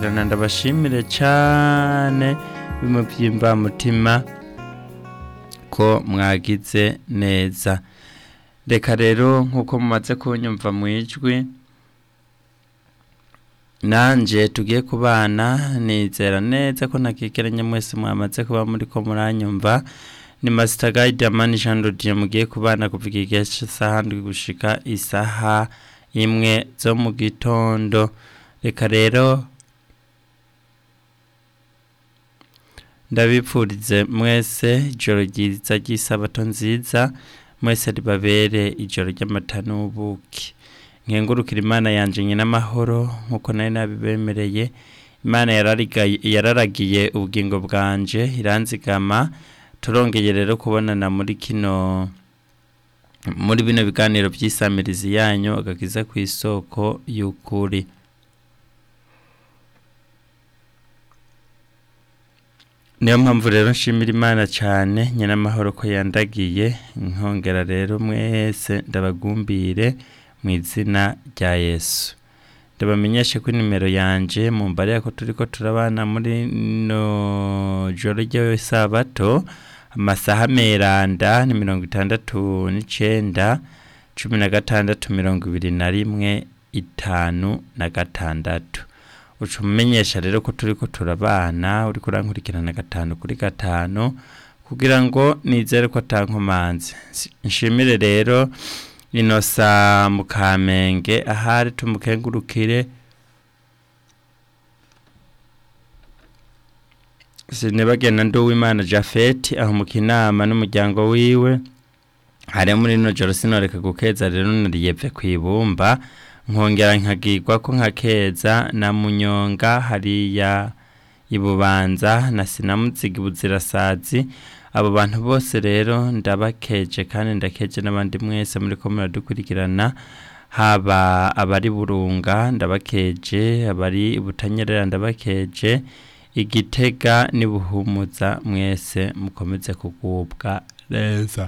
kudukurikirana ndabashimire cyane bimwe by'imvamutima ko mwagize neza reka rero nk'uko mumaze kunyumva mu ijwi nanjye tugiye kubana nizera neza ko ntakikeranye mwese mwamaze kuba muri ko muranyumva ni masita gayidi amani jean rodiyo mugiye kubana kuva igihe cy'isaha ndwi gushika isaha imwe zo mu gitondo reka rero ndabipfurize mwese ijoro ryiza ry'isabato nziza mwese ribabere ijoro ry'amata n'ubuki nkengurukira imana yanjye nyine amahoro nk'uko nari nabibemereye imana yararagiye ubugingo bwanje iranzigama turongeye rero kubonana muri kino muri bino biganiro by'isamirizi yanyu agakiza ku isoko y'ukuri niyo mpamvu rero nshimira imana cyane nyine amahoro ko yandagiye nkongera rero mwese ndabagumbire mu izina rya yesu ndabamenyeshe ko nimero yanjye mu mbare ko turi ko turabana muri no joro ry'isabato amasaha meranda ni mirongo itandatu n'icyenda cumi na gatandatu mirongo ibiri na rimwe itanu na gatandatu uca umumenyesha rero ko turi ko turabana uri kurankurikirana gatanu kuri gatanu kugira ngo nizere ko atankomanze nshimire rero inosa mu kamenge ahari tumukengurukire sinibagenda nduwimana jafeti aho mu kinama n'umuryango wiwe hari muri ino joro sinoreka gukeza rero nariyepfe ku ibumba nkongera nkagirwa ko nkakeza na munyonga hariya ibubanza na sinamuzigi buzirasazi abo bantu bose rero ndabakeje kandi ndakeje n'abandi mwese muri ko muradukurikirana haba abari burunga ndabakeje abari butanyerera ndabakeje igitega nibuhumuza mwese mukomeze kugubwa neza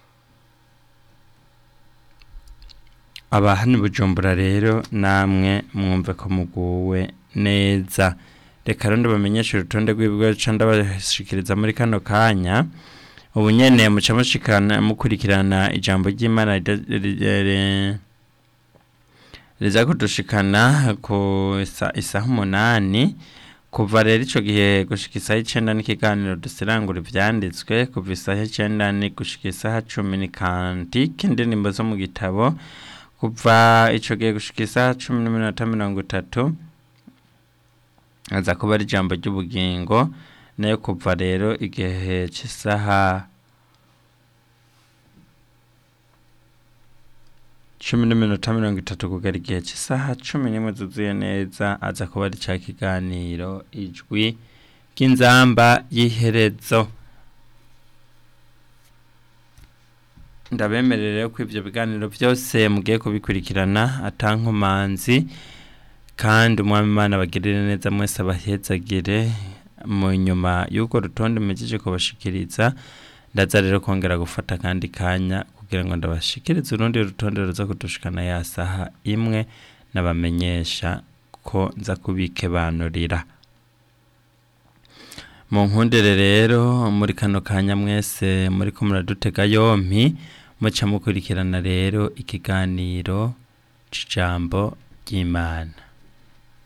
abahani bujumbura rero namwe mwumve ko muguwe neza reka rero ndabamenyesha urutonde rw'ibigo ndabashikiriza muri kano kanya ubu nyene muca mushikana mukurikirana ijambo ry'imana riza kudushikana ku isaha umunani kuva rero ico gihe gushika isaha icenda n'ikiganiro dusirangura ivyanditswe kuva isaha icenda ni gushika isaha cumi ni kantike indirimbo zo mu gitabo kuva ico gihe gushika isaha cumi n'iminota mirongo itatu aza kuba ari ijambo ry'ubugingo nayo kuva rero igihe cy'isaha cumi n'iminota mirongo itatu kugera igihe cy'isaha cumi n'imwe zuzuye neza aza kuba ari cya kiganiro ijwi ry'inzamba y'iherezo ndabemerere ko ibyo biganiro byose mugiye kubikurikirana atankomanzi kandi umwami imana bagirire neza mwese abahezagire mu nyuma y'uko rutonde mugejeje kubashikiriza ndaza rero kongera gufata kandi kanya kugira ngo ndabashikirize urundi rutonde ruza kudushikana ya saha imwe nabamenyesha ko nza kubikebanurira mu nkundire rero muri kano kanya mwese muri ko muradutega yompi muca mukurikirana rero ikiganiro c'ijambo ry'imana